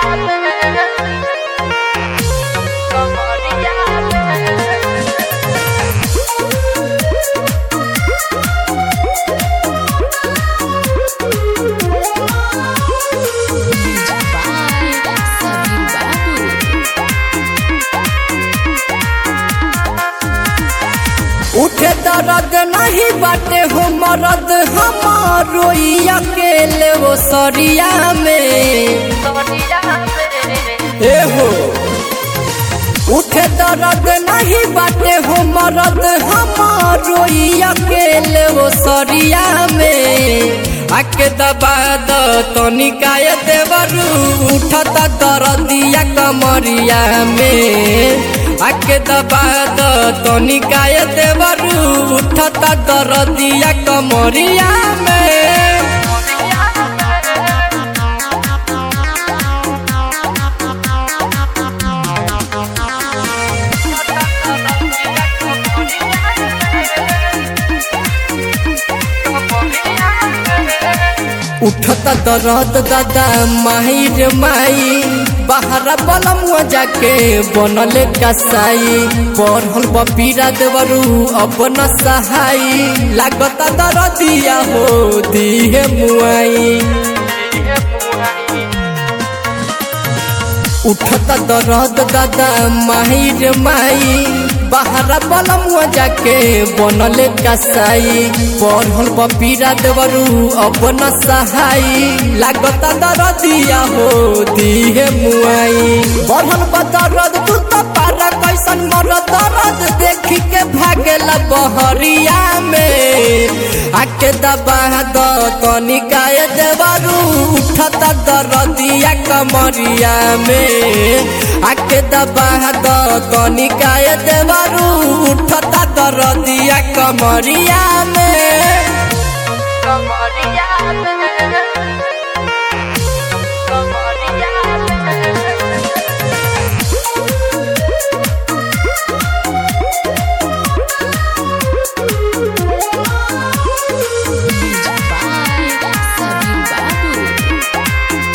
Sabir Babu. उठे दर्द नहीं बाटे हो मरद हमारो ई अकेले वो सरिया में ए हो उठे दर्द नहीं बाटे हो मरद हमारो ई अकेले वो सरिया में आके दबा द तनिकाय देवरू उठता दर्दिया कमरिया में आके दबा द तनिकाय देवरू उठता दर्दिया कमरिया में उठता दर्द दादा माही रे माई बाहर बलम जाके बनल कसाई पढ़ल बपीरा देवरू अपन सहाई लागता दर्दिया हो दिहे मुआई उठता दर्द दादा माही रे माई बाहर बलम जाके बनल कसाई पढ़ल बपीरा देवरू अपन सहाई लागता दर्दिया हो दिहे मुआई बढ़ल बदरद तू तो पारा कैसन मर दर्द देखी के भागेला बहरिया में आके दबा द तनिकाय देवरू उठता दर्दिया कमरिया में आके दबा द तनिकाय देवरू उठता दर्दिया कमरिया में Bye. Sabir Babu.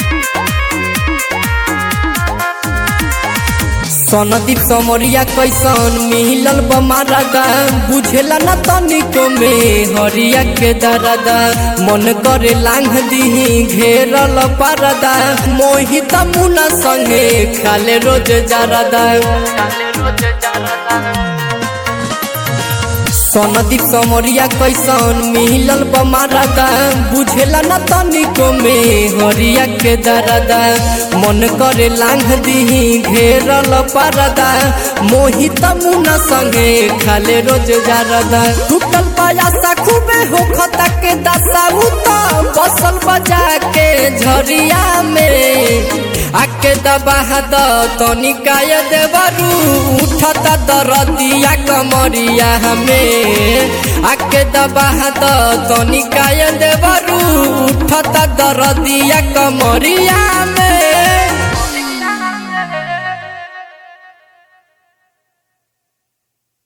सनदीप समरिया कैसन मिलल बमारा गा बुझेला न तनिको में हरिया के दरदा मन करे लांघ दिही घेरल परदा मोहित मुना संगे खाले रोज जरदा सनदीप समरिया कैसन मिलल बमारा गा बुझेला न तनिको में हरिया के दरदा मन करे लांघ दिही घेरल परदा मोहित मुना संगे खाले रोज जारदा टूटल पायासा खूबे होखता के दशा उता बसल बजा के झरिया में आके दबा द तनिकाय देवरू उठता दरदिया कमरिया हमें आके दबा द तनिकाय देवरू उठता दरदिया कमरिया में